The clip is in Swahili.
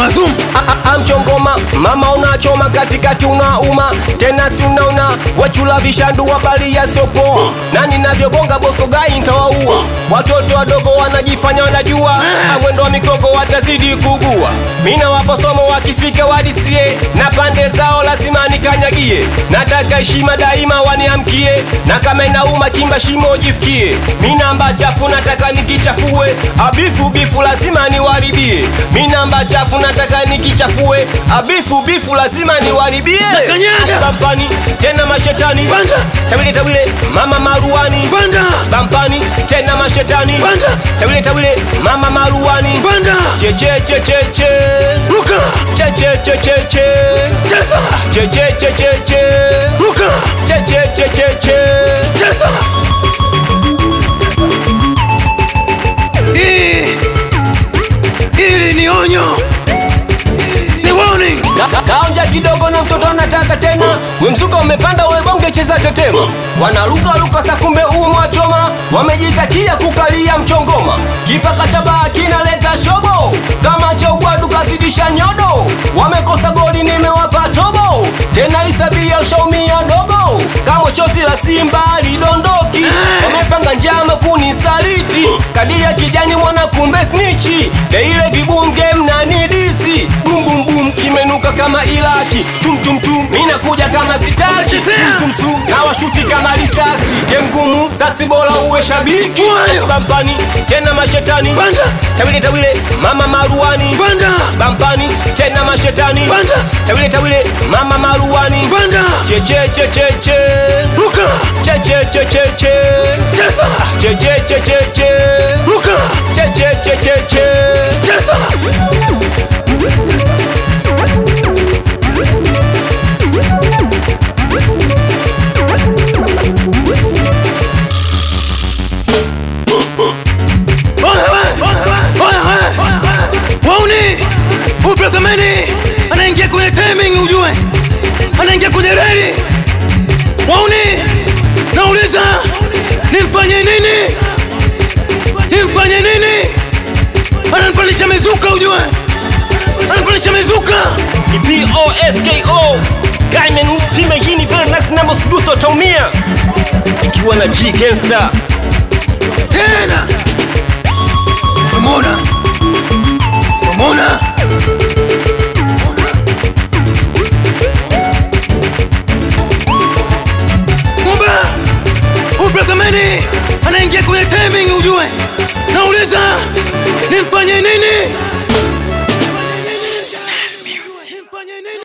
zuma zuma amchongoma mama unachoma katikati unauma tena si unaona wachula vishandu habari ya sopo na ninavyogonga bosko gai ntawaua watoto wadogo wanajifanya wanajua amwendo wa migogo watazidi kugua mina wapo somo wakifika wadisie na pande zao lazima nikanyagie nataka heshima daima waniamkie na kama inauma chimba shimo jifikie minamba chafu nataka nikichafue abifu bifu lazima niwaribie minamba chafu nataka nikichafue abifu bifu lazima niwaribie Nakanyaga. bampani tena mashetani Banda. tawile tawile mama maruani banda bampani tena mashetani Banda. tawile tawile mama maruani banda chechechecheche ruka chechechecheche cheza chechechecheche ruka chechechecheche cheza Hii hili ni onyo ni warning Ka- kaonja kidogo na mtoto anataka tena we mzuka umepanda we bonge cheza tetema wanalukaluka sa kumbe umwachoma wamejitakia kukalia mchongoma kipaka cha baa kinaleta shobo kama cha ugwadu kazidisha nyodo wamekosa goli nimewapa tobo tena isabia ushaumia dogo kama chozi la simba lidondoki wamepanga njama kunisaliti kadi ya kijani mwana kumbe snichi deile vibunge mnanidisi bumbumbum kimenuka kama ilaki tumtumtum minakuja kama sitaki sumsum na washuti kama risasi gemgumu sasi bora uwe shabiki Wayo. bampani tena mashetani Banda. tawile tawile mama maruani banda bampani tena mashetani Banda. tawile tawile mama maruani banda chechechecheche ruka chechechecheche cheza chechechecheche ruka chechechecheche cheza Oya we! Oya we! Wauni! Uprogameni anaingia kwenye timing ujue, anaingia kwenye reli. Wauni! Nauliza, nimfanye nini? Nimfanye nini? Ananipandisha mizuka ujue, ananipandisha mizuka. ni posko gaimen upime hini vile nasi nambo siguso utaumia ikiwa na g gangster tena. Umeona? Umeona? Kumbe Ubrakameni anaingia kwenye timing ujue. Nauliza nimfanye nini?